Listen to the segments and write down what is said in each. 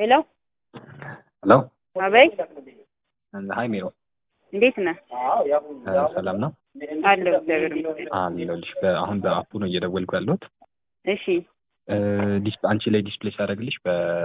ሄሎ ሄሎ አቤት፣ ሀይ ሜሮ እንዴት ነህ? ሰላም ነው አለሁ እግዚአብሔር ይመስገን። አለሁልሽ። በአሁን በአፑ ነው እየደወልኩ ያለሁት። እሺ ዲስ- አንቺ ላይ ዲስፕሌይ ሲያደርግልሽ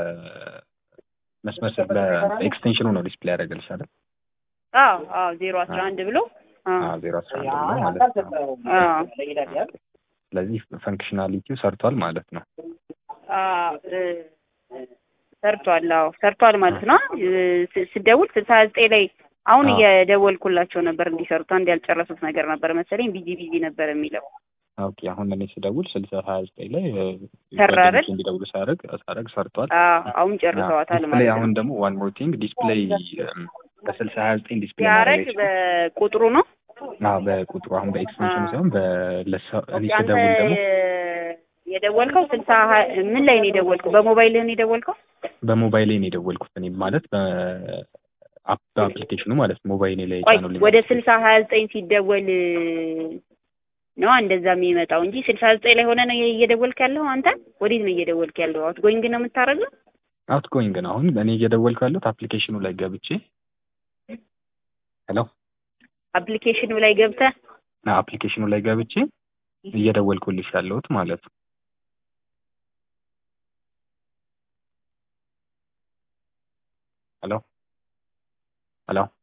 በመስመር ስር በኤክስቴንሽኑ ነው ዲስፕሌይ ያደርግልሽ አይደል? አዎ አዎ ዜሮ አስራ አንድ ብሎ አዎ ዜሮ አስራ አንድ ብሎ ማለት ነው። አዎ ስለዚህ ፈንክሽናሊቲው ሰርቷል ማለት ነው። አዎ እ፣ ሰርቷል። አዎ ሰርቷል ማለት ነው። እ፣ ስ- ስደውል ስልሳ ዘጠኝ ላይ አሁን አዎ። እየደወልኩላቸው ነበር እንዲሰሩት አንድ ያልጨረሱት ነገር ነበር መሰለኝ ቢዚ ቢዚ ነበር የሚለው ኦኬ አሁን እኔ ስደውል ስልሳ ሀያ ዘጠኝ ላይ እ፣ ሰራ አይደል? ጓደኞቼ እንዲደውሉ ሳደርግ ሳደርግ ሰርቷል። አዎ አሁን ጨርሰዋታል ዲስፕሌይ ማለት አሁን ነው። ደግሞ ዋን ሞር ቲንግ ዲስፕሌይ በስልሳ ሀያ ዘጠኝ ዲስፕሌይ ሲያረግ ማድረግ በቁጥሩ ነው። አዎ በቁጥሩ አሁን በኤክስቴንሽኑ አዎ። ሳይሆን በለሰ- እኔ ኦኬ፣ አንተ ስደውል ደግሞ የደወልከው ስልሳ ሀ- ምን ላይ ነው የደወልከው? በሞባይልህ ነው የደወልከው? በሞባይሌ ነው የደወልኩት እኔ ማለት በአፕ በአፕሊኬሽኑ ማለት ነው ሞባይሌ ላይ ቆይ ጫኑልኝ ወደ ስልሳ ሀያ ዘጠኝ ሲደወል ነው እንደዛ የሚመጣው እንጂ ስልሳ ዘጠኝ ላይ ሆነ ነው እየደወልክ ያለው አንተ? ወዴት ነው እየደወልክ ያለው? አውት ጎይንግ ነው የምታደርገው? አውት ጎይንግ ነው አሁን እኔ እየደወልኩ ያለሁት አፕሊኬሽኑ ላይ ገብቼ ሄሎ አፕሊኬሽኑ ላይ ገብተህ አፕሊኬሽኑ ላይ ገብቼ እየደወልኩልሽ ያለሁት ማለት ነው ሄሎ ሄሎ